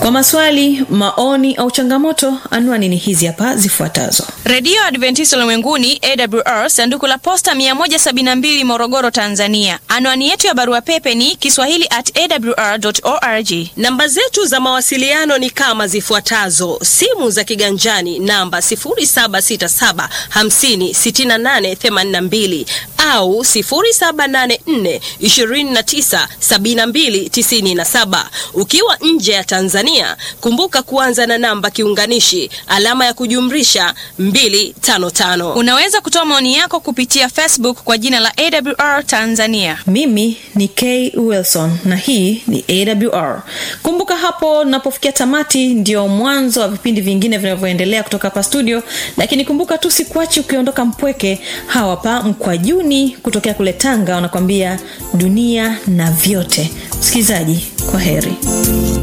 kwa maswali maoni au changamoto anwani ni hizi hapa zifuatazo redio adventista ulimwenguni awr sanduku la posta 172 morogoro tanzania anwani yetu ya barua pepe ni kiswahili at awr org namba zetu za mawasiliano ni kama zifuatazo simu za kiganjani namba 767 au 784297297 ukiwa nje ya tanzania kumbuka kuanza na namba kiunganishi alama ya kujumrisha 255 unaweza kutoa maoni yako kupitia facebook kwa jina la awr tanzania mimi ni k wilson na hii ni awr kumbuka hapo napofikia tamati ndio mwanzo wa vipindi vingine vinavyoendelea kutoka hapa studio lakini kumbuka tu sikuachi ukiondoka mpweke hawapa mkwajuni kutokea kule tanga wanakwambia dunia na vyote msikilizaji kwa heri